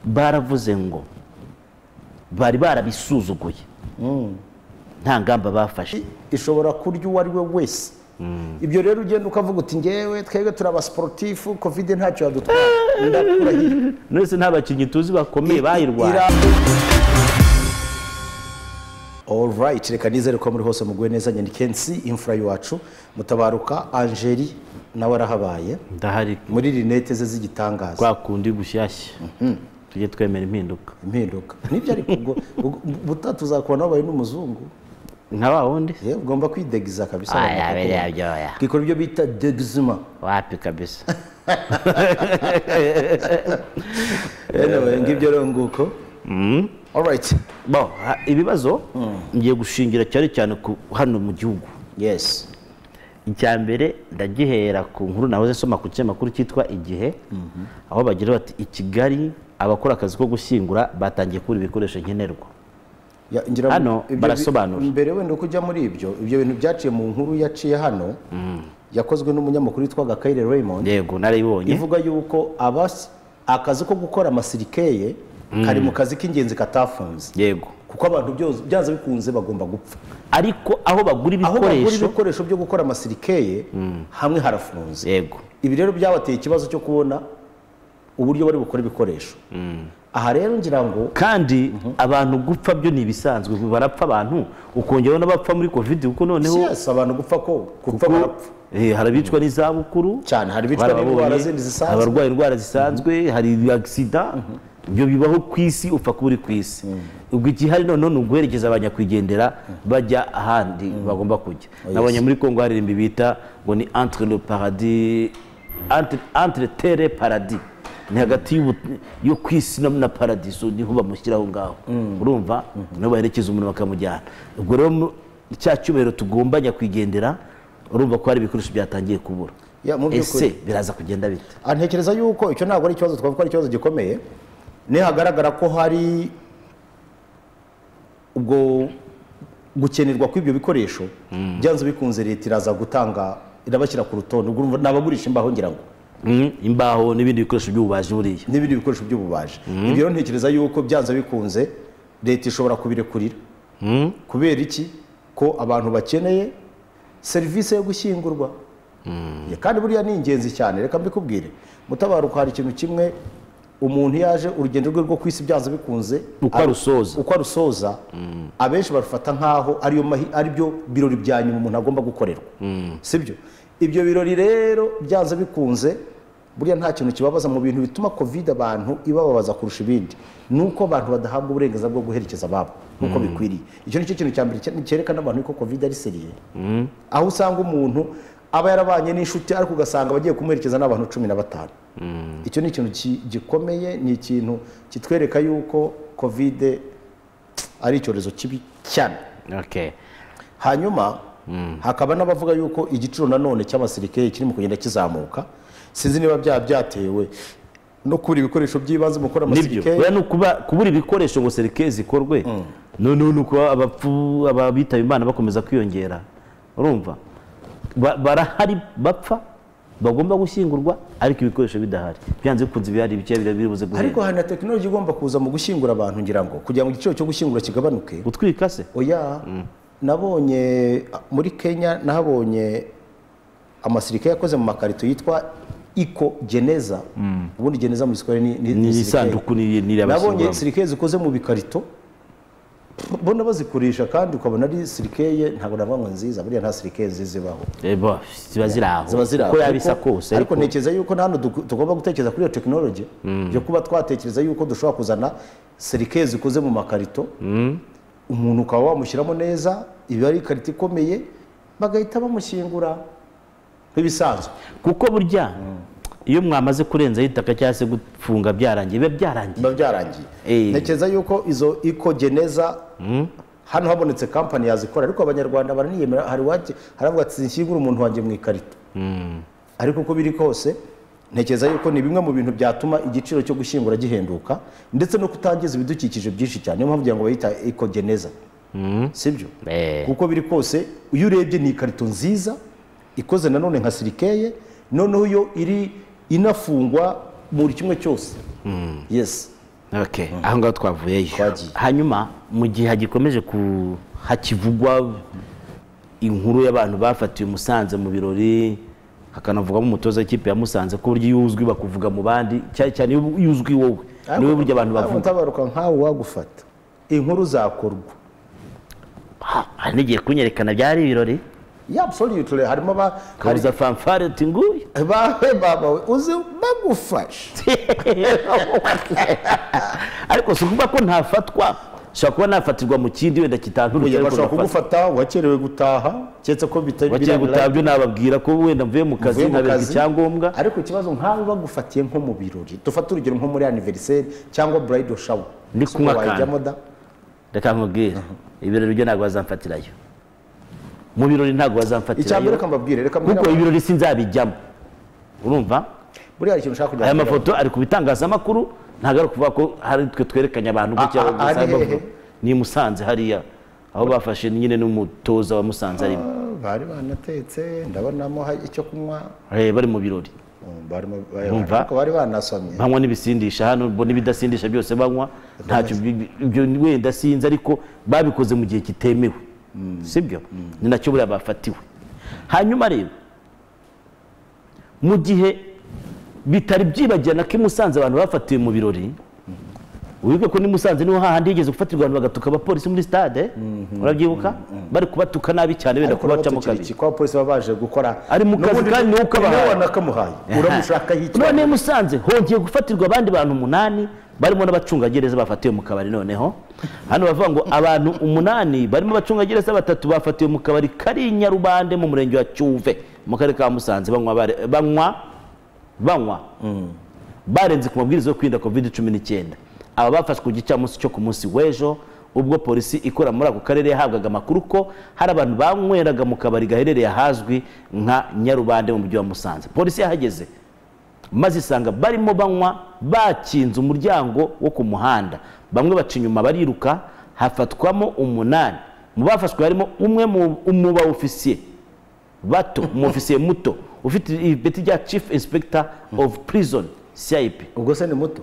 baravuze ngo bari barabisuzuguye nta ngamba bafashe ishobora kurya uwo ari we wese ibyo rero ugenda ukavuga uti ngewe twebwe turi abasiporutifu kovide ntacyo yadutwara ndakurahiye none se nta bakinnyi tuzi bakomeye bayirwaye Alright, reka nizere ko muri hose muguye neza nyanikensi imfura yacu mutabaruka angeli nawe arahabaye ndahari muri rinete ze z'igitangaza kwa kundi gushyashya tujye twemera impinduka impinduka nibyo ariko ubwo ubwo- ubutaha tuzakubona wabaye n'umuzungu nka wa wundi Eh, ugomba kwidegiza kabisa Aya, biriya byoya. kikora ibyo bita degizima wapi kabisa anyway, ngibyo rero nguko Alright. Bon, ha- ibibazo ngiye gushingira cyane cyane ku hano mu gihugu yes icya mbere ndagihera ku nkuru nahoze nsoma ku kinyamakuru cyitwa igihe aho bagira bati i kigali abakora akazi ko gushyingura batangiye kubura ibikoresho nkenerwa Ya, ngira ngo Hano ibyo bi- barasobanura. mbere wenda kujya muri ibyo ibyo bintu byaciye mu nkuru yaciye hano yakozwe n'umunyamakuru witwa Gakayire Raymond yego narayibonye ivuga yuko abas- akazi ko gukora amasirikeye kari mu kazi k'ingenzi katafunze yego kuko abantu byose- byanze bikunze bagomba gupfa ariko aho bagura aho bagura ibikoresho ibikoresho byo gukora amasirikeye hamwe harafunze yego ibi rero byabateye ikibazo cyo kubona uburyo bari bukora ibikoresho aha rero ngira ngo kandi abantu gupfa byo ni ibisanzwe barapfa abantu ukongeraho n'abapfa muri covid kuko si noneho yose abantu gupfa ko gupfa barapfa Eh, hari abicwa n'izabukuru Cyane, hari abicwa barababonye, n'indwara zindi zisanzwe. hari abarwaye indwara zisanzwe hari agisida ibyo bibaho ku isi upfa kuba uri ku isi ubwo igihari noneho ni uguherekeza abanyakwigendera bajya ahandi bagomba kujya nabonye muri kongo hari irimbi bita ngo ni entre le paradis entre, entre terre et paradis ni hagati y'ubu- yo ku isi na- na paradiso niho bamushyira aho ngaho urumva niho baherekeza umuntu bakamujyana ubwo rero mu- cya cyubahiro tugomba nyakwigendera urumva ko hari ibikoresho byatangiye kubura Ya, mu by'ukuri. ese biraza kugenda bite Ah, ntekereza yuko icyo ntabwo ari ikibazo twavuga ko ari ikibazo gikomeye nihagaragara ko hari ubwo gukenerwa kw'ibyo bikoresho byanze bikunze leta iraza gutanga irabashyira ku rutonde ubwo urumva ni abagurisha imbaho ngira ngo Mm, imbaho n'ibindi bikoresho by'ububaji buriya n'ibindi bikoresho by'ububaji ibyo rero ntekereza yuko byanze bikunze leta ishobora kubirekurira kubera iki ko abantu bakeneye serivisi yo gushyingurwa Ya, kandi buriya ni ingenzi cyane reka mbikubwire mutabaruka hari ikintu kimwe umuntu iyo aje urugendo rwe rwo ku isi byanze bikunze uko arusoza uko arusoza abenshi barufata nk'aho ariyo mahi- aribyo birori bya nyuma umuntu agomba gukorerwa sibyo ibyo birori rero byanze bikunze buriya nta kintu kibabaza mu bintu bituma kovide abantu ibababaza kurusha ibindi ni uko abantu badahabwa uburenganzira bwo guherekeza ababo nk'uko bikwiriye icyo ni cyo kintu cya mbere cye- cyerekana abantu ko kovide ari seriyeri aho usanga umuntu aba yarabanye n'inshuti ariko ugasanga abagiye kumuherekeza n'abantu cumi na batanu icyo ni ikintu ki- gikomeye ni ikintu kitwereka yuko kovide ari icyorezo kibi cyane okay. hanyuma hakaba n'abavuga yuko igiciro nanone cy'abasirikare kirimo kugenda kizamuka sinzi niba byaba byatewe no kubura ibikoresho by'ibanze mu gukora nibyo amasirikare buriya ni ukuba kubura ibikoresho ngo serike zikorwe noneho ni ukuba abapfu ababitaba imana bakomeza kwiyongera urumva Ba- barahari bapfa bagomba gushyingurwa ariko ibikoresho bidahari byanze bikunze ibihari bike biribuze ariko guhera hari na tekinoloji igomba kuza mu gushyingura abantu ngira ngo kugira ngo igiciro cyo gushyingura kigabanuke gutwika se oya nabonye muri kenya nahabonye amasirikare yakoze mu makarito yitwa iko geneza ubundi geneza mu giswahili ni- ni ni ni sirikeye. isanduku ni nabonye n'irabashyinguramo sirikeye zikoze mu bikarito mbona bazikurisha kandi ukabona ari sirikeye ntabwo navuga ngo nziza buriya nta sirikeye nziza ibaho ziba ziri aho ziba ziri aho uko yabisa Ariko- kose ariko ariko ntekereza yuko na hano duku- tugomba gutekereza kuri iyo tekinoloji yo kuba twatekereza yuko dushobora kuzana sirikeye zikoze mu makarito umuntu ukaba wamushyiramo neza iba ari ikarito ikomeye bagahita bamushyingura nk'ibisanzwe kuko burya iyo mwamaze kurenzaho itaka cyangwa se gufunga byarangiye biba byarangiye biba byarangiye Eh. ntekereza yuko izo ikogeneza hano habonetse kampani yazikora ariko abanyarwanda baraniyemera hari uwaje haravuga ati nshyingure umuntu wanjye mu ikarito ariko uko biri kose ntekereza yuko ni bimwe mu bintu byatuma igiciro cyo gushyingura gihenduka ndetse no kutangiza ibidukikije byinshi cyane niyo mpamvu ugira ngo bayita ikogeneza sibyo Eh. kuko biri kose iyo urebye ni ikarito nziza ikoze nanone nka sirikeye noneho yo iri inafungwa muri kimwe cyose yes Okay. aho ngaho twavuyeyo Twagiye. hanyuma mu gihe hagikomeje ku hakivugwa inkuru y'abantu bafatiwe musanze mu birori hakanavugwamo umutoza w'ikipe ya musanze ku buryo iyo uzwi bakuvuga mu bandi cyane cyane iyo iyo uzwi wowe niwe buryo abantu Ntabwo bavuga utabaruka nkawe wagufata inkuru zakorwa Ha, hari n'igihe kunyerekana byari ibirori yabusolutire harimo ba hari- kabuza fanfare uti nguyu bahemba bawe uzi bagufasha ariko si ukuvuga ko ntafatwa ushobora kuba nafatirwa mu kindi wenda kitanturutse Oya, ariko bashobora nkafatwa. kugufata wakerewe gutaha keretse ko bitari bakiri birarira. gutabyo nababwira ko wenda mvuye mu kazi Uvuye mu nkaberwa kazi. icyangombwa ariko ikibazo nkawe bagufatiye nko mu birori dufate urugero nko muri anniversaire cyangwa bridal shower Ndi Si kunywa akantu. wajyamo da reka nkubwire ibirori byo ntabwo bazamfatirayo mu birori ntabwo icya mbere bazamfatirayo reka mbabwire reka mbwire kuko abantu. ibirori sinzabijyamo urumva buriya hari ikintu ushaka kujya aya mafoto ari ku bitangazamakuru ntabwo ari ukuvuga ko hari twe twerekanye abantu gutya Ah, ah, gusa ari bavuga. hehe? ni i musanze hariya aho bafashe nyine n'umutoza wa musanze arimo bari banatetse ndabonamo ha- icyo kunywa Eh, bari mu birori Mm, barimo- Umva. ariko bari banasomye banywa n'ibisindisha hano bo n'ibidasindisha byose banywa ntacyo bi- ibyo wenda sinzi ariko babikoze mu gihe kitemewe sibyo ni nacyo buriya bafatiwe hanyuma rero mu gihe bitari byibagirana ko i musanze abantu bafatiwe mu birori wibuke ko ni musanze niho hahandi higeze gufatirwa abantu bagatuka abapolisi muri stade urabyibuka bari kubatuka nabi cyane benda kubacamo kabiri iki kwa polisi baba baje gukora Ari mu kazi N'ubundi- kandi niwe ukabahaye. niwe wanakamuhaye uramushaka yitwa none musanze hongeye gufatirwa abandi bantu umunani barimo n'abacungagereza bafatiwe mu kabari noneho hano bavuga ngo abantu umunani barimo abacungagereza batatu bafatiwe mu kabari kari i nyarubande mu murenge wa cyuve mu karere ka musanze banywa bare- banywa banywa barenze ku mabwiriza yo kwirinda covid cumi n'icyenda aba bafashwe ku gicamunsi cyo ku munsi w'ejo ubwo polisi ikora muri ako karere yahabwaga amakuru ko hari abantu banyweraga mu kabari gaherereye ahazwi nka nyarubande mu mujyi wa musanze polisi yahageze maze isanga barimo banywa bakinze umuryango wo ku muhanda bamwe baca inyuma bariruka hafatwamo umunani mu bafashwe harimo umwe mu- mu ba ofisiye bato umu ofisiye muto ufite ibeti rya chief inspector of prison cip ubwo se ni muto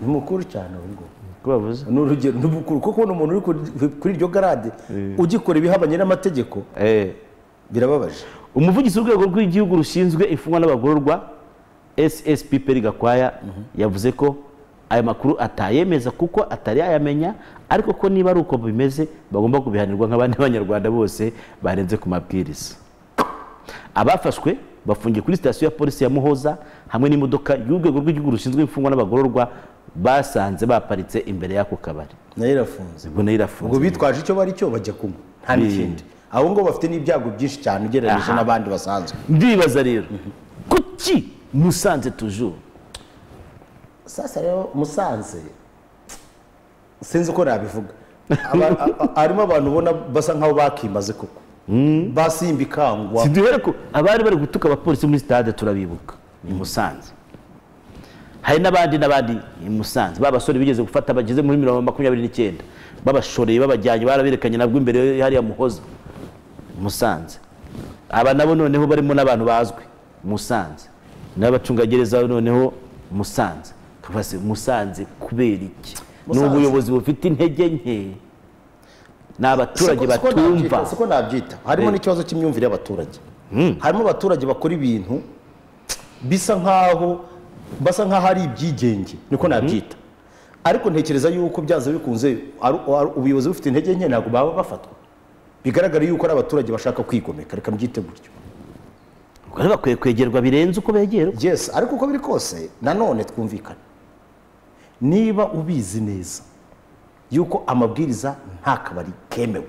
ni mukuru cyane ubwo ko bavuze ni urugero ni mukuru kuko kubona umuntu uri kuri- kuri iryo garade ugikora ibihabanye n'amategeko birababaje umuvugizi w'urwego rw'igihugu rushinzwe imfungwa n'abagororwa ssp peri gakwaya yavuze ko aya makuru atayemeza kuko atari yayamenya ariko ko niba ari uko bimeze bagomba kubihanirwa nk'abandi banyarwanda bose barenze ku mabwiriza abafashwe bafungiye kuri sitasiyo ya polisi ya muhoza hamwe n'imodoka y'urwego rw'igihugu rushinzwe imfungwa n'abagororwa basanze baparitse imbere y'ako kabari nayo irafunze ubwo nayo irafunze ngo bitwaje icyo bari cyo bajya kunywa nta n'ikindi abo ngo bafite n'ibyago byinshi cyane ugereranyije Aha. n'abandi basanzwe ndibaza rero kuki musanze tujuru sasa rero musanze sinzi uko nabivuga Aba- a- a- harimo abantu ubona basa nk'aho bakimaze koko basimba ikangwa siduhere ko abari bari gutuka abapolisi muri stade turabibuka i musanze hari n'abandi n'abandi i musanze ba basore bigeze gufata bageze muri mirongo makumyabiri n'icyenda babashoreye babajyanye baraberekanye nabwo imbere hariya muhoza musanze aba nabo noneho barimo n'abantu bazwi musanze n'abacungagereza noneho musanze Tuvuga se, musanze kubera iki ni Musanze. ubuyobozi bufite intege nke ni abaturage Siko- siko batumva nabyita- siko nabyita harimo n'ikibazo cy'imyumvire y'abaturage harimo abaturage bakora ibintu bisa nk'aho basa nk'aho ari ibyigenge niko nabyita ariko ntekereza yuko byanze bikunze ari- ari- ubuyobozi bufite intege nke ntabwo baba bafatwa bigaragara yuko ari abaturage bashaka kwigomeka reka mbyite gutyo Rero bakwiye kwegerwa birenze uko begerwa yes ariko uko biri kose nanone twumvikane niba ubizi neza yuko amabwiriza nta kabari kemewe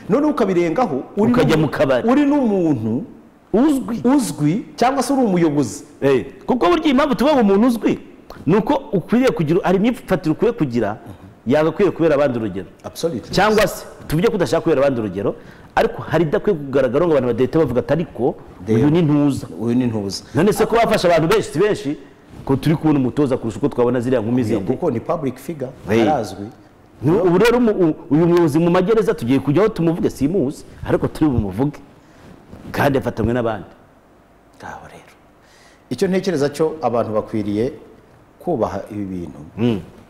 noneho ukabirengaho uri Ukajya n'umu- mu kabari. uri n'umuntu uzwi uzwi cyangwa se uri umuyobozi Eh, kuko burya impamvu tuba mu umuntu uzwi ni uko ukwiriye kugira hari imyifatire ukwiye kugira yagakwiye kubera abandi urugero absolutely cyangwa se tuvuge ko udashaka kubera abandi urugero ariko hari idakwiye kugaragara ngo abantu badahita bavuga ati ariko uyu ni ntuza uyu ni ntuza none se ko bafashe abantu benshi si benshi ko turi kubona umutoza kurusha uko twabona ziriya nkumi zindi kuko ni public figure Hey. arazwi Ni- ubu rero umu- u- uyu muyobozi mu magereza tugiye kujyaho tumuvuge simuzi ariko turi bumuvuge kandi afatanywe n'abandi ngaho rero icyo ntekereza cyo abantu bakwiriye kubaha ibi bintu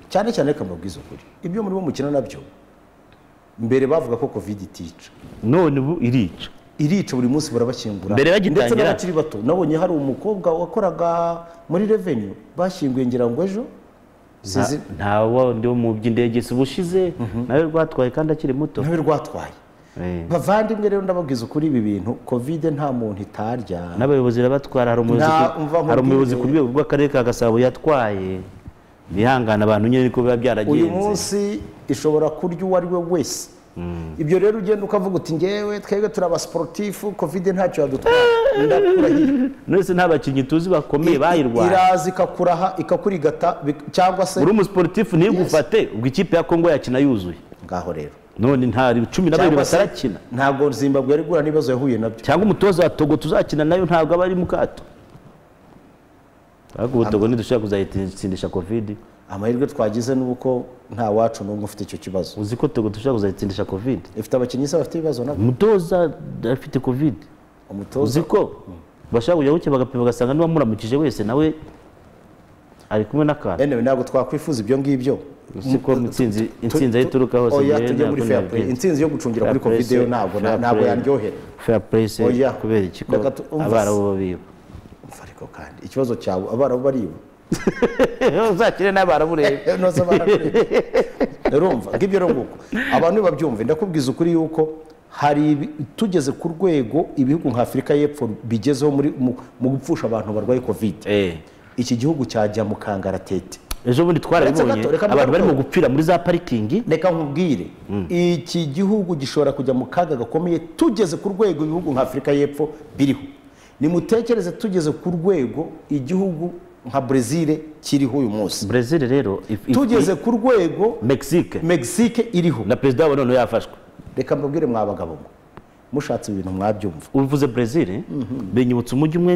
cyane cyane reka mbabwize ukuri ibyo muri bo mukina nabyo mbere bavuga ko covid itica none ubu irica irica buri munsi barabakingura Mbere bagitangira. ndetse n'abakiri bato nabonye hari umukobwa wakoraga muri revenue bashyinguye ngira ngo ejo sinzi Nta- nta wundi wo mu by'indege si ubushize nawe rwatwaye kandi akiri muto ntawe rwatwaye Eh. bavandimwe rero ndababwiza ukuri ibi bintu covid nta muntu itarya n'abayobozi barabatwara hari umuyobozi Nta- ku- umva hari nkubwire. umuyobozi ku rwego rw'akarere ka gasabo yatwaye bihangana abantu nyine niko biba byaragenze uyu munsi ishobora kurya uwo ari we wese ibyo rero ugenda ukavuga uti ngewe twebwe turi abasiporutifu kovide ntacyo yadutwara ndakurahiye nonese nta bakinnyi tuzi bakomeye bayirwaye iraza ikakuraha ikakurigata bik- cyangwa se uri umusiporutifu ntigufate ubwo ikipe ya kongo yakina yuzuye ngaho rero none nta cumi na babiri Cyangwa se batarakina ntabwo zimbabwe yari guhura n'ibibazo yahuye nabyo cyangwa umutoza wa togo tuzakina nayo ntabwo aba ari mu kato ariko ubu togo ntidushobora kuzayitsindisha kovide amahirwe twagize ni uko nta wacu n'umwe ufite icyo kibazo uzi ko togo dushobora kuzayitsindisha kovide ifite abakinnyi se bafite ibibazo nabyo umutoza afite kovide umutoza uzi ko bashaka kujya gukeba bagapima bagasanga niba muramukije wese nawe ari kumwe n'akantu yewe ntabwo twakwifuza ibyo ngibyo uzi ko intsinzi intsinzi aho ituruka hose oya njyewe tujye muri ntabwo fair play nabigenza. intsinzi yo gucungira kuri Fair play kovide yo se, ntabwo fair ntabwo play. yaryohera fair play se Oya. kubera iki ko Reka tu- umva se. abarabu babiba Umva ariko kandi ikibazo cyawe abarabu bariba uzakire n'abarabu rero noza barakureba urumva ngibyo rero nguko abantu babyumve ndakubwiza ukuri yuko hari ibi- tugeze ku rwego ibihugu nka Afurika y'Epfo bigezeho muri mu- mu gupfusha abantu barwaye covid iki gihugu cyajya mu kangaratete ejo bundi twarabibonye Uretse gato, reka abantu barimo mbigarukeho. gupfira muri za parikingi reka nkubwire iki gihugu gishobora kujya mu kaga gakomeye tugeze ku rwego ibihugu nka afurika y'Epfo biriho nimutekereze tugeze ku rwego igihugu nka brezil kiriho uyu munsi brezil rero if- if- tugeze ku rwego mexique mexique iriho na perezida wabo none yafashwe reka mbabwire mwa bagabo mwe mushatse ibintu mwabyumva uvuze brezil binyibutsa umujyi umwe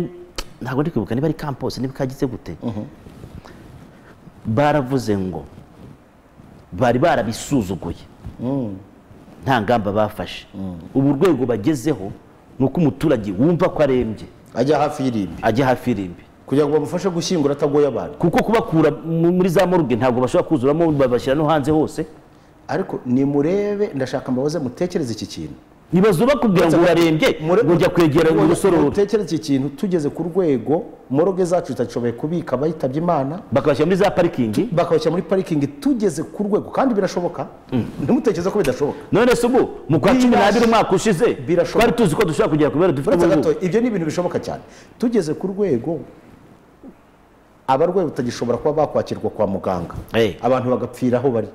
ntabwo ndi kwibuka niba ari campos niba kagize gute baravuze ngo bari barabisuzuguye nta ngamba bafashe ubu urwego bagezeho ni uko umuturage wumva ko arembye ajya hafi y'irimbi ajya hafi y'irimbi kugira ngo bamufashe gushyingura atagoye abantu kuko kubakura mu- muri za morgue ntabwo bashobora kuzuramo babashyira no hanze hose ariko nimurebe ndashaka mbabaze mutekereze iki kintu ntibazo bakubwira ngo urarembye Mure- ngo ujya kwegera Mure- urusororo mutekereze iki kintu tugeze ku rwego moroge zacu zitashoboye kubika abayitabye imana bakabashyira muri za parikingi bakabashyira muri parikingi tugeze ku rwego kandi birashoboka ntimutekereze ko bidashoboka none se ubu mu kwa cumi n'abiri umwaka ushize Birashoboka. twari tuzi ko dushobora kugera ku bibero dufite uretse ubu gato ngubu. ibyo ni ibintu bishoboka cyane tugeze ku rwego abarwayi batagishobora kuba bakwakirwa kwa muganga Eh. abantu bagapfira aho bari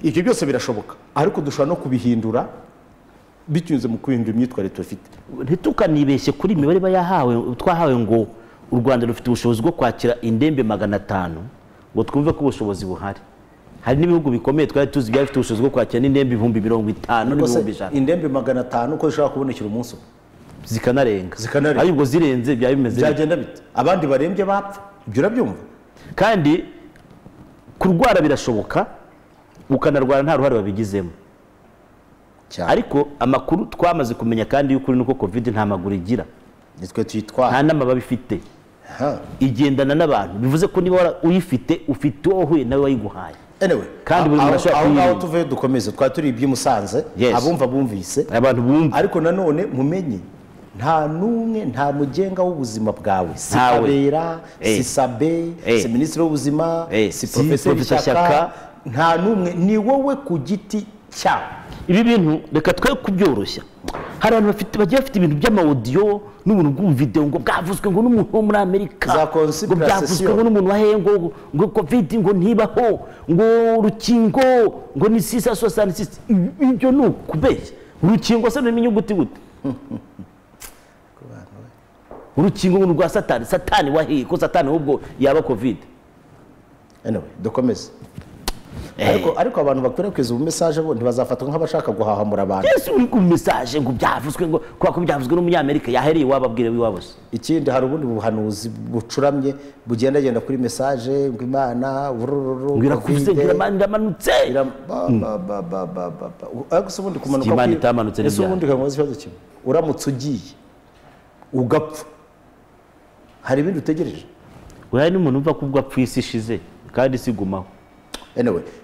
ibyo byose birashoboka ariko dushobora no kubihindura binyuze mu guhindura imyitwarire dufite ntitukanibeshye kuri iyi mibare iba yahawe twahawe ngo u rwanda rufite ubushobozi bwo kwakira indembe magana atanu ngo twumve ko ubushobozi buhari hari n'ibihugu bikomeye twari tuzi byari bifite ubushobozi bwo kwakira n'indembe ibihumbi mirongo itanu Rwose n'ibihumbi ijana indembe magana atanu ko zishobora kubonekera umunsi umwe zikanarenga Zikanarenga. ariko ubwo zirenze byaba bimeze bite? byagenda bite abandi barembye bapfa ibyo urabyumva kandi kurwara birashoboka ukanarwara nta ruhare wabigizemo cyane ariko amakuru twamaze kumenya kandi y'ukuri ni uko covid nta maguru igira nitwe nta tuyitwara n'amababa ifite Ha. igendana n'abantu bivuze ko niba wara- uyifite ufite uwo wahuye nawe wayiguhaye anyway Kandi buri muntu aho- ashobora aho ngaho kuyirinda. tuvuye dukomeze twari turi iby'i Musanze Yes. abumva bumvise abantu bumva ariko nanone mumenye nta n'umwe nta mugenga w'ubuzima bwawe si Ntawe. kabera Eh. si sabe Eh. si minisitiri w'ubuzima Eh. si Si porofeseri Professor shyaka Shyaka. nta n'umwe ni wowe ku giti cyawe ibi bintu reka twe kubyoroshya hari abantu bafite bagiye bafite ibintu by'amawodiyo n'ubuntu bw'ubuvidewo ngo bwavuzwe ngo n'umuntu wo muri amerika Za ngo conspiracy. byavuzwe ngo n'umuntu waheye ngo ngo covid ngo ntibaho ngo urukingo ngo ni sisa sosani sisi ibyo ni ukubeshya urukingo se rumenya uguti gute urukingo ngo ni urwa satani satani waheye ko satani ahubwo yaba covid anyway dukomeze Eh. ariko ariko abantu bakwirakwiza ubu mesaje bo ntibazafatwa nk'abashaka guhahamura abantu yesu uri ku mesaje ngo byavuzwe ngo kubera ko byavuzwe n'umunyamerika yahereye iwabo abwira iwabo se ikindi hari ubundi buhanuzi bucuramye bugendagenda kuri mesaje ngo imana urururu ngo irakuze ngo irama- iramanutse ariko se ubundi kumanuka Imana kw'i- itamanutse ni ese ryari? ubundi ukamubaza ikibazo kimwe uramutse ugiye ugapfa hari ibindi utegereje uriya ni umuntu uva ko ubwo apfa isi ishize kandi isi igumaho anyway